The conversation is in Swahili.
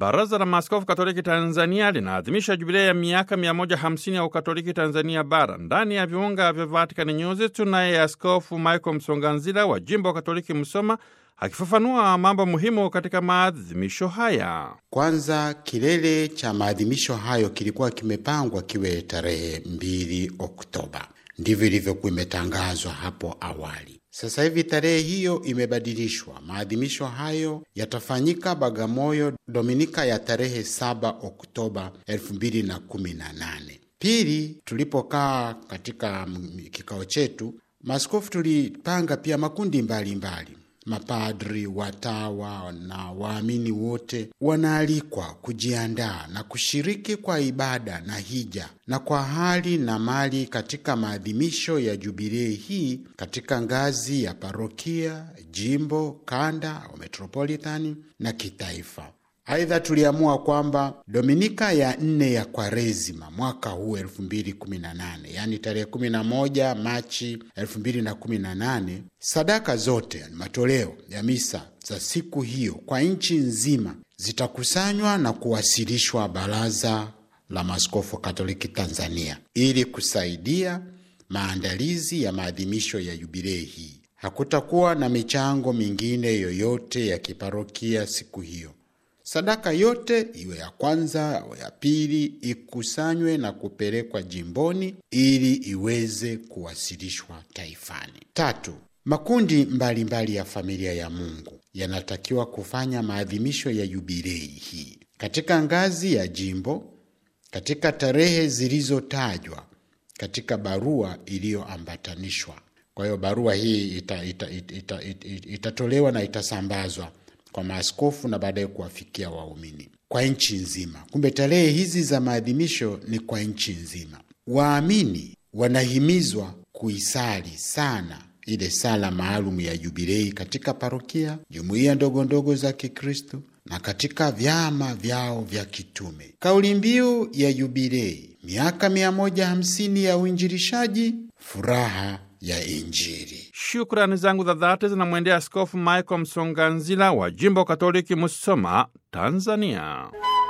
Baraza la Maaskofu Katoliki Tanzania linaadhimisha jubilei ya miaka 150 ya Ukatoliki Tanzania Bara. Ndani ya viunga vya Vatican News tunaye Askofu Michael Msonganzila wa jimbo wa Katoliki Msoma akifafanua mambo muhimu katika maadhimisho haya. Kwanza, kilele cha maadhimisho hayo kilikuwa kimepangwa kiwe tarehe 2 Oktoba, ndivyo ilivyokuwa imetangazwa hapo awali. Sasa hivi tarehe hiyo imebadilishwa. Maadhimisho hayo yatafanyika Bagamoyo Dominika ya tarehe 7 Oktoba 2018. Pili, tulipokaa katika kikao chetu, maaskofu tulipanga pia makundi mbalimbali mbali. Mapadri, watawa na waamini wote wanaalikwa kujiandaa na kushiriki kwa ibada na hija na kwa hali na mali katika maadhimisho ya jubilei hii katika ngazi ya parokia, jimbo, kanda au metropolitani na kitaifa. Aidha, tuliamua kwamba dominika ya nne ya Kwaresima mwaka huu 2018, yaani tarehe 11 Machi 2018, sadaka zote matoleo ya misa za siku hiyo kwa nchi nzima zitakusanywa na kuwasilishwa Baraza la Maaskofu Katoliki Tanzania ili kusaidia maandalizi ya maadhimisho ya jubilei hii. Hakutakuwa na michango mingine yoyote ya kiparokia siku hiyo. Sadaka yote iwe ya kwanza au ya pili ikusanywe na kupelekwa jimboni ili iweze kuwasilishwa taifani. Tatu, makundi mbalimbali mbali ya familia ya Mungu yanatakiwa kufanya maadhimisho ya jubilei hii katika ngazi ya jimbo katika tarehe zilizotajwa katika barua iliyoambatanishwa. Kwa hiyo barua hii itatolewa ita, ita, ita, ita na itasambazwa kwa maaskofu na baadaye kuwafikia waumini kwa nchi nzima. Kumbe tarehe hizi za maadhimisho ni kwa nchi nzima. Waamini wanahimizwa kuisali sana ile sala maalum ya jubilei katika parokia, jumuiya ndogo ndogo za Kikristo na katika vyama vyao vya kitume. Kauli mbiu ya jubilei, miaka 150 ya uinjilishaji, furaha ya Injili. Shukrani zangu za dhati zinamwendea Askofu Michael Msonganzila wa jimbo Katoliki Musoma, Tanzania.